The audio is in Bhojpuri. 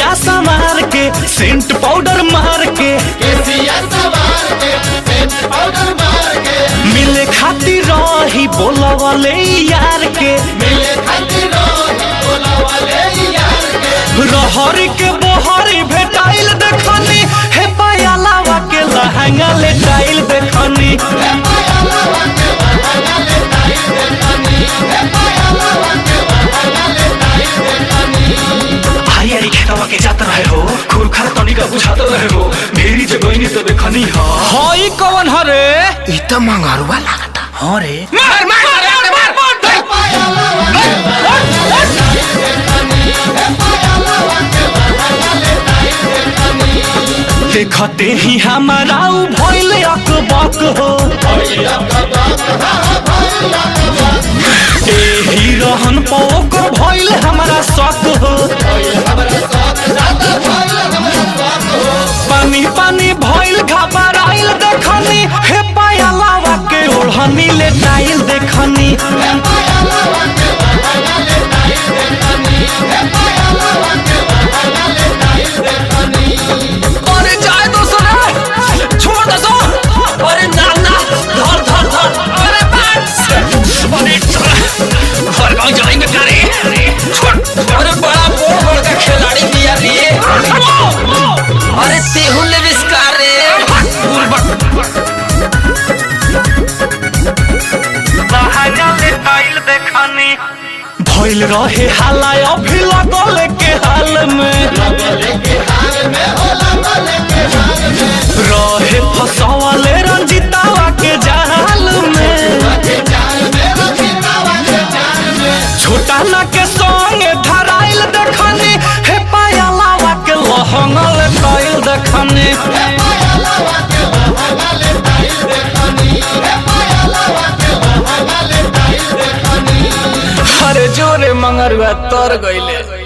केसिया संवार के सेंट पाउडर मार के केसिया सवार के सेंट पाउडर मार के मिले खातिर रही बोला वाले यार के मिले खातिर रोही बोला वाले यार के रहर के बोहरी भेटाइल देखनी हे पायलावा के लहंगा ले टाइल देखनी हे पाया लावा के वहाना ले ताई देखनी हे पाया लावा के वहाना ले ताई देखनी आई आई खेतवा के जात रहे हो खूर खार तनिका बुझात रहे हो भेरी जगइनी तो देखनी हा हई कौन हरे ई त मंगरुआ लागता हां रे मार मार मार मार हे पाया लावा के वहाना ले ताई देखनी हे पाया लावा के वहाना ले ताई देखनी देखते ही हमारा उ भइल अकबक हो भैया का बात हा भैया का बात एही रहन पोकर भइल हमारा शक हो भैया हमरा साथ ज्यादा भैया हमरा साथ हो पानी पानी भइल घबराइल देखनी हे पायलावा के ओढ़नी ले टाइल देखनी हे पाया लावा के वहाना ले ताई देखनी हे पाया लावा के वहाना ले ताई देखनी अरे जाए तो सुने छोड़ दो सो अरे ना ना धर धर धर अरे बस अरे चल घर गांव जाएंगे क्या रे छोड़ अरे बड़ा बोड़ बोड़ का खिलाड़ी बिया रे अरे तेहू ले विस्कार रे भइल रहे हाला अभी लगल के हाल में लगले के हाल में हो लगले के हाल में रहे फसवले रंजितावा के जाल में के जाल में रखितावा के जाल में छोटा ना के संगे धराइल देखनी हे पायलावा के लहंगल कइल देखनी हे पाया लावा के वहाना ले ताई देखनी हे पाया लावा के वहाना ले ताई देखनी अरे जोरे मंगरुआ तर गइले